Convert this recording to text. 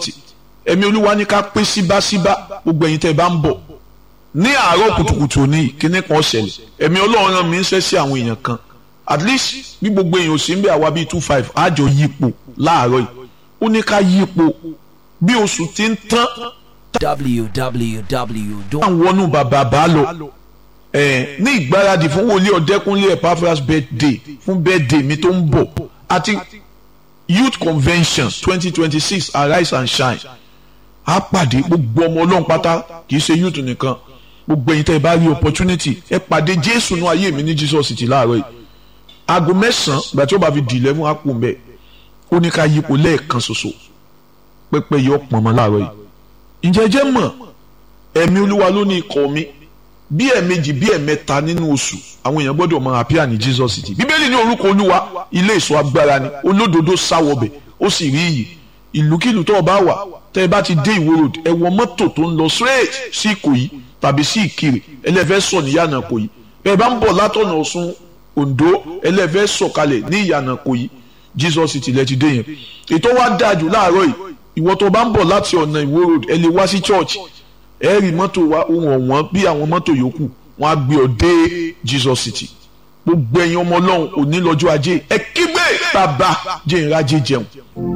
city ẹ̀mí olúwa ní ká pé síbáṣíbá gbogbo ẹ̀yin tẹ́ ẹ bá ń bọ̀ ní àárọ̀ kùtùkùtù òní kíní kan ṣẹlẹ̀ ẹ̀mí ọlọ́run rán mi ń ṣẹ́ sí àwọn èèyàn kan at least bí gbogbo èèyàn ò sí ń bẹ àwa bíi two five àjọ yípo láàárọ̀ yìí ó ní ká yípo bí oṣù ti ń tán www. àwọn wọnú bàbá bá lọ ẹ ní ìgbáradì fún wòlíì ọ̀dẹ́kúnlé Epaphras birthday fún birthday mi tó ń bọ̀ àti youth convention twenty twenty six arise and shine á pàdé gbogbo ọmọ ọlọ́run pátá kì í ṣe youth nìkan gbogbo ẹ̀yin tẹ́ ẹ bá rí opportunity ẹ pàdé jésù nú ayé mi ní jesus city láàárọ̀ yìí aago mẹ́sàn-án ìgbà tí ó bá fi di eleven á kú mbẹ́ ó ní ká yípo lẹ́ẹ̀kan ṣoṣo pẹ́pẹ́ yọ pọ̀nmọ́ láàárọ̀ yìí ǹjẹ́ jẹ́ mọ̀ ẹ̀mí olúwa ló ní ikọ̀ mi bí ẹ̀ẹ̀mejì bí ẹ̀ẹ̀mẹ́ta nínú oṣù àwọn èèyàn gbọ́dọ̀ máa appear ní jesus city bíbélì ní orúkọ olúwa ilé ìṣọ́ agbára ni olódodo sáwọbẹ̀ ó sì rí iyì ìlúkìlú tó o bá wà tẹ́ ẹ bá ti dé ìwó road ẹ wọ mọ́tò tó ń lọ straight sí ìkòyí tàbí sí ìkirè ẹlẹ́fẹ́ sọ ní ìyànà ìkòyí bẹ́ẹ̀ bá ń bọ̀ látọ̀nà ọ̀ṣun ondo ẹlẹ́fẹ́ sọ̀kalẹ̀ ní ìyànà ìkòyí jesus city lẹ́ ti dé yẹn ètò wa dáa jù láàárọ̀ yìí ìwọ tó bá ń bọ̀ láti ọ̀nà ìwó road ẹ lè wá sí church ẹ rí mọ́tò wa ohun ọ̀wọ́n bí àwọn mọ́tò yòókù wọn á gbé ọ dé jesus city gbogbo ẹ̀yin ọmọ ọlọ́run òní lọ́jọ́ ajé ẹ kígbe bàbá jẹ́ ìrajé jẹun